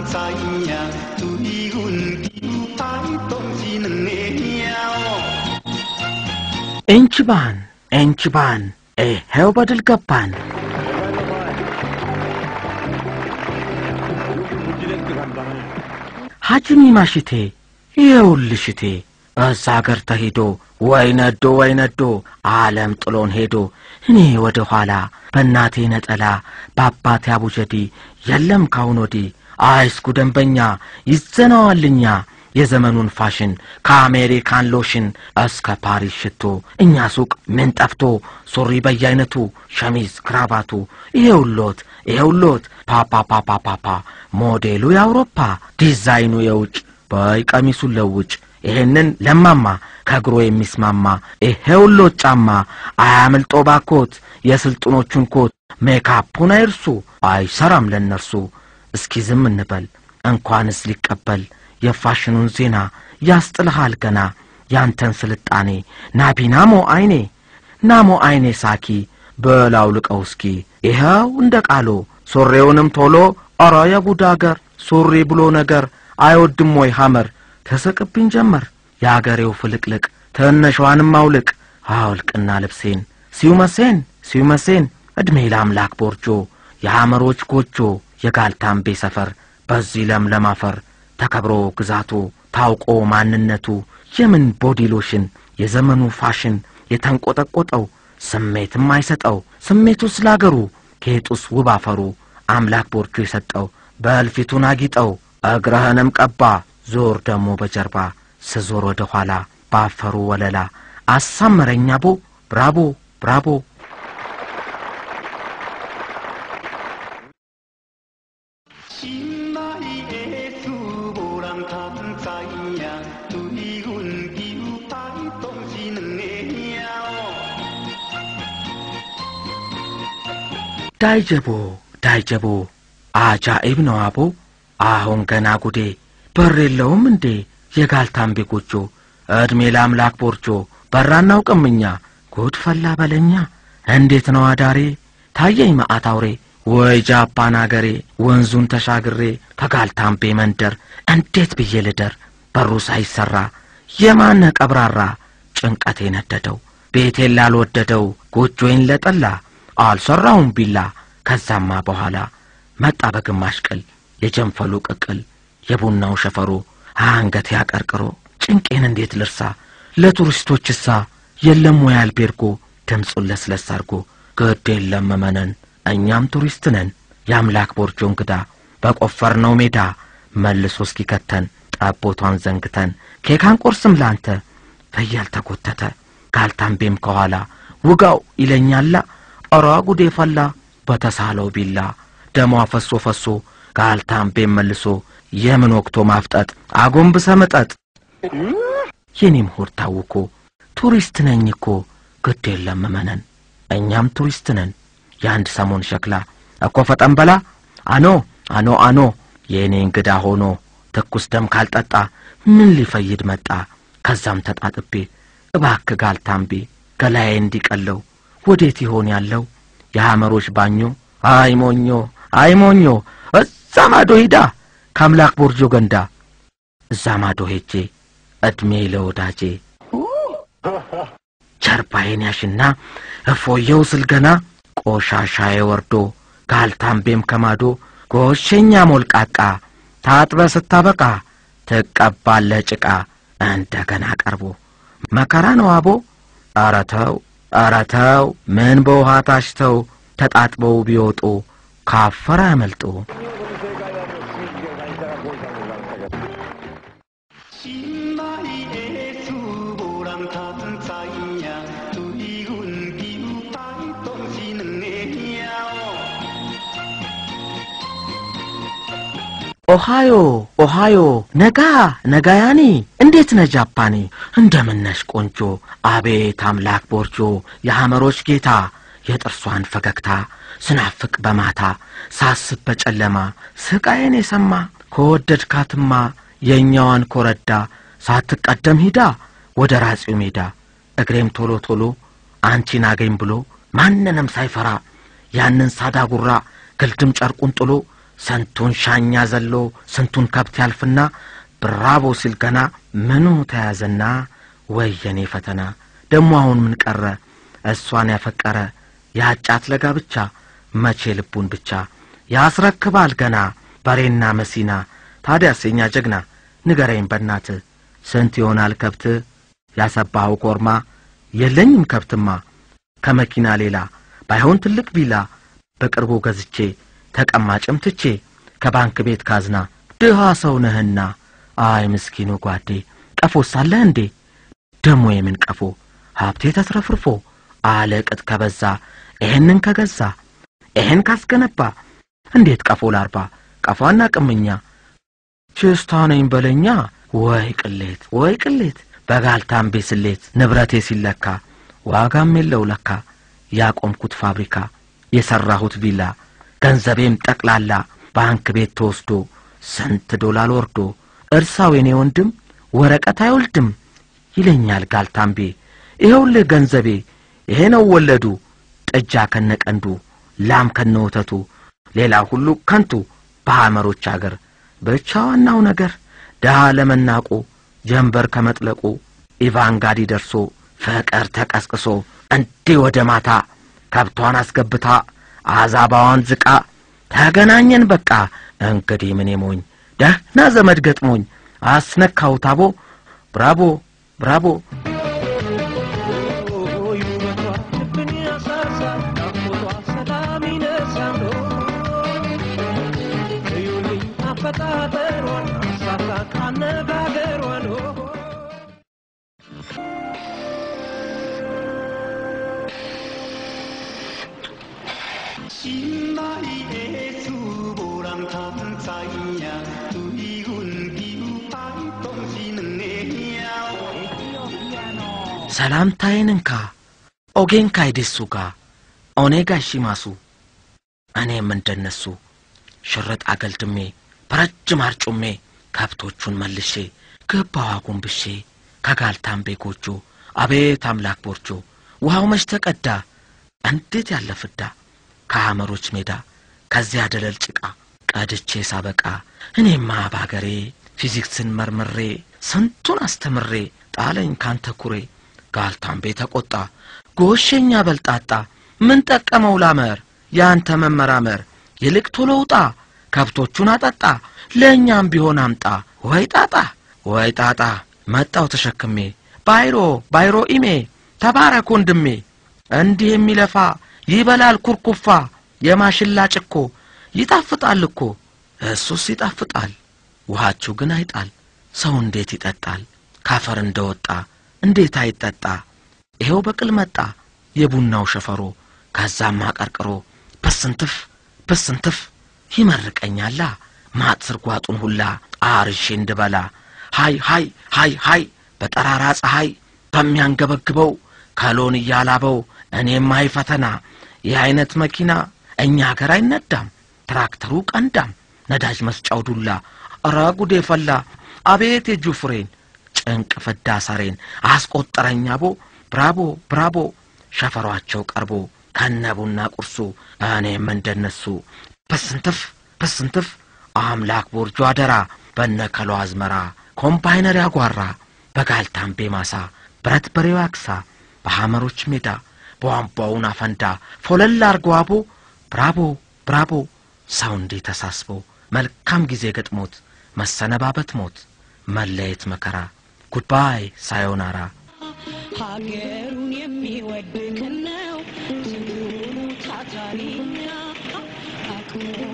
在呀，对阮求台东是两个鸟。 ኤንችባን ኤንችባን ይሄው በድል ገባን። ሐጂሚ ማሽቴ ይኸውልሽቴ እዛ አገር ተሄዶ ወይ ነዶ ወይ ነዶ ዓለም ጥሎን ሄዶ እኔ ወደ ኋላ በእናቴ ነጠላ በአባቴ አቡጀዲ የለም ካሁን ወዲህ አይስኩ ደንበኛ ይዘነዋልኛ የዘመኑን ፋሽን ከአሜሪካን ሎሽን እስከ ፓሪስ ሽቶ እኛ ሱቅ ምን ጠፍቶ ሱሪ በየአይነቱ ሸሚዝ ክራባቱ ይሄውሎት ይሄውሎት ፓፓፓፓፓፓ ሞዴሉ የአውሮፓ ዲዛይኑ የውጭ በይ ቀሚሱን ለውጭ ይሄንን ለማማ ከእግሮ የሚስማማ ይሄውሎት ጫማ አያምልጦ ባኮት የስልጡኖቹን ኮት ሜካፑን አይርሱ አይሰራም ለእነርሱ እስኪ ዝም እንበል እንኳንስ ሊቀበል የፋሽኑን ዜና ያስጥልሃል ገና ያንተን ስልጣኔ ናቢናሞ አይኔ ናሞ አይኔ ሳኪ በላው ልቀው እስኪ ይኸው እንደ ቃሎ ሱሪውንም ቶሎ ኧረ የጉድ አገር ሱሪ ብሎ ነገር አይወድም ወይ ሐመር ተሰቅብኝ ጀመር የአገሬው ፍልቅልቅ ትንሿንም አውልቅ አውልቅና ልብሴን ሲውመሴን ሲውመሴን ዕድሜ ለአምላክ ቦርጆ የሐመሮች ጎጆ የጋልታምቤ ሰፈር በዚህ ለምለም አፈር ተከብሮ ግዛቱ ታውቆ ማንነቱ የምን ቦዲ ሎሽን የዘመኑ ፋሽን የተንቆጠቆጠው ስሜትም አይሰጠው ስሜቱ ስላገሩ ጌጡስ ውብ አፈሩ አምላክ ቦርጆ የሰጠው በእልፊቱን አጊጠው እግረህንም ቀባ ዞር ደሞ በጀርባ ስዞር ወደ ኋላ ባፈሩ ወለላ አሳመረኛ ቦ ብራቦ ብራቦ 心爱的事无人通知呀，对阮求台东是两个鸟。 ዳይጀቦ ዳይጀቦ አጃኢብ ነው አቦ አሁን ገና ጉዴ በር የለውም እንዴ የጋልታምቤ ጎጆ ዕድሜ ለአምላክ ቦርጆ በር አናውቅም እኛ ጉድ ፈላ በለኛ እንዴት ነው አዳሬ ታየኝ መዓት አውሬ ወይ ጃፓን አገሬ ወንዙን ተሻግሬ ከጋልታምቤ መንደር እንዴት ብዬ ልደር በሩ ሳይሰራ የማነ ቀብራራ ጭንቀቴ ነደደው ቤቴን ላልወደደው ጎጆዬን ለጠላ አልሰራሁም ቢላ ከዛማ በኋላ መጣ በግማሽ ቅል የጀንፈሉ ቅቅል የቡናው ሸፈሮ አንገት ያቀርቅሮ ጭንቄን እንዴት ልርሳ ለቱሪስቶችሳ የለም ወይ አልቤርጎ ድምፁን ለስለስ አርጎ ግድ የለም መመነን እኛም ቱሪስት ነን የአምላክ ቦርጆ እንግዳ በቆፈርነው ሜዳ መልሶ እስኪከተን ጠቦቷን ዘንግተን ኬካን ቆርስም ላንተ ፍየል ተጎተተ ጋልታምቤም ከኋላ ውጋው ይለኛላ ኧረ ጉዴ ፈላ በተሳለው ቢላ ደሟ ፈሶ ፈሶ ጋልታምቤም መልሶ የምን ወቅቶ ማፍጠጥ አጎንብሰ መጠጥ የኔም ሆድ ታውኮ ቱሪስት ነኝ እኮ ግድ የለም መነን እኛም ቱሪስት ነን የአንድ ሰሞን ሸክላ እኮ ፈጠን በላ አኖ አኖ አኖ የእኔ እንግዳ ሆኖ ትኩስ ደም ካልጠጣ ምን ሊፈይድ መጣ ከዛም ተጣጥቤ እባክ ጋልታምቤ ገላዬ እንዲቀለው ወዴት ይሆን ያለው የሐመሮች ባኞ አይ ሞኞ አይ ሞኞ እዛ ማዶ ሂዳ ከአምላክ ቦርጆ ገንዳ እዛ ማዶ ሄጄ ዕድሜ ለወዳጄ ጀርባዬን ያሽና እፎየው ስል ገና ቆሻሻዬ ወርዶ ጋልታምቤም ከማዶ ጎሸኛ ሞልቃቃ ታጥበ ስታበቃ ትቀባለ ጭቃ እንደገና ቀርቦ መከራ ነው አቦ ኧረ ተው ኧረ ተው ምን በውሃ ታሽተው ተጣጥበው ቢወጡ ካፈር አያመልጡ 心爱的事无人通知呀，对阮求台东是两个鸟。 ኦሃዮ ኦሃዮ ነጋ ነጋያኒ እንዴት ነ ጃፓኒ እንደምነሽ ቆንጆ አቤት አምላክ ቦርጆ የሐመሮች ጌታ የጥርሷን ፈገግታ ስናፍቅ በማታ ሳስብ በጨለማ ስቃዬን የሰማ ከወደድካትማ የእኛዋን ኮረዳ ሳትቀደም ሂዳ ወደ ራጺው ሜዳ እግሬም ቶሎ ቶሎ አንቺን አገኝ ብሎ ማንንም ሳይፈራ ያንን ሳዳ ጉራ ግልድም ጨርቁን ጥሎ ስንቱን ሻኛ ዘሎ ስንቱን ከብት ያልፍና ብራቦ ሲል ገና ምኑ ተያዘና ወየኔ ፈተና ደሞ አሁን ምን ቀረ እሷን ያፈቀረ ያጫት ለጋ ብቻ መቼ ልቡን ብቻ ያስረክባል ገና በሬና መሲና ታዲያስ የኛ ጀግና ንገረኝ በናት ስንት ይሆናል ከብት ያሰባኸው ኮርማ የለኝም ከብትማ ከመኪና ሌላ ባይሆን ትልቅ ቪላ በቅርቡ ገዝቼ ተቀማጭም ትቼ ከባንክ ቤት ካዝና ድሃ ሰው ነህና አይ ምስኪኑ ጓዴ ቀፎ ሳለህ እንዴ ደሞ የምን ቀፎ ሀብቴ ተትረፍርፎ አለቅጥ ከበዛ ይሄንን ከገዛ ይሄን ካስገነባ እንዴት ቀፎ ላርባ ቀፏና ቅምኛ ችስታ ነኝ በለኛ ወይ ቅሌት ወይ ቅሌት በጋልታምቤ ስሌት ንብረቴ ሲለካ ዋጋም የለው ለካ ያቆምኩት ፋብሪካ የሠራሁት ቪላ ገንዘቤም ጠቅላላ ባንክ ቤት ተወስዶ ስንት ዶላር ወርዶ እርሳው የኔ ወንድም ወረቀት አይወልድም ይለኛል ጋልታምቤ ይኸውልህ ገንዘቤ ይሄ ነው ወለዱ ጥጃ ከነቀንዱ ላም ከነወተቱ ሌላ ሁሉ ከንቱ በሐመሮች አገር ብቻ ዋናው ነገር ድሃ ለመናቁ ጀንበር ከመጥለቁ ኢቫንጋዲ ደርሶ ፍቅር ተቀስቅሶ እንዲህ ወደ ማታ ከብቷን አስገብታ አዛባዋን ዝቃ ተገናኘን በቃ እንግዲህ ምን ሞኝ ደህና ዘመድ ገጥሞኝ አስነካው ታቦ ብራቦ ብራቦ 신나이의 수보람탄 사이야 두이군 기우파이 똥시는 내야 ሰላምታዬን እንካ ኦጌን ካይዴሱ ጋ ኦኔጋ ሺማሱ እኔም እንደነሱ ሽርጥ አገልድሜ በረጅም አርጩሜ ከብቶቹን መልሼ ገባዋ ጎንብሼ ከጋልታምቤ ጎጆ አቤት አምላክ ቦርጆ ውሃው መች ተቀዳ እንዴት ያለ ፍዳ ከሐመሮች ሜዳ ከዚያ ደለል ጭቃ ቀድቼ ሳበቃ እኔማ ባገሬ ፊዚክስን መርምሬ ስንቱን አስተምሬ ጣለኝ ካንተ ኩሬ ጋልታምቤ ተቆጣ ጎሸኛ በልጣጣ ምን ጠቀመው ላመር ያንተ መመራመር ይልቅ ቶሎ ውጣ ከብቶቹን አጠጣ ለእኛም ቢሆን አምጣ ወይ ጣጣ ወይ ጣጣ መጣው ተሸክሜ ባይሮ ባይሮ ኢሜ ተባረክ ወንድሜ እንዲህ የሚለፋ ይበላል ኩርኩፋ የማሽላ ጭኮ ይጣፍጣል እኮ እሱስ ይጣፍጣል ውሃችሁ ግን አይጣል ሰው እንዴት ይጠጣል ካፈር እንደወጣ እንዴት አይጠጣ ይሄው በቅል መጣ የቡናው ሸፈሮ ከዛም አቀርቅሮ በስንትፍ በስንትፍ ይመርቀኛላ ማጥ ስርጓጡን ሁላ አርሼ እንድበላ ሃይ ሃይ ሃይ ሃይ በጠራራ ፀሐይ ከሚያንገበግበው ከሎን እያላበው እኔም አይ ፈተና ይህ አይነት መኪና እኛ አገር አይነዳም ትራክተሩ ቀንዳም ነዳጅ መስጫው ዱላ እረ ጉዴ ፈላ አቤት የእጁ ፍሬን ጭንቅ ፍዳ ሰሬን አስቆጠረኝ አቦ ብራቦ ብራቦ ሸፈሯቸው ቀርቦ ከነቡና ቁርሱ እኔም እንደነሱ በስንትፍ በስንትፍ አምላክ ቦርጆ አደራ በነከሎ አዝመራ ኮምባይነር ያጓራ በጋልታምቤ ማሳ ብረት በሬው ያክሳ በሐመሮች ሜዳ በቧንቧውን አፈንዳ ፎለል አርጎ አቦ ብራቦ ብራቦ ሰው እንዲህ ተሳስቦ መልካም ጊዜ ገጥሞት መሰነባበት ሞት መለየት መከራ ጉድባይ ሳዮናራ ሀገሩን የሚወድ ከነው ስንቱኑ ታታሪኛ አክብሮ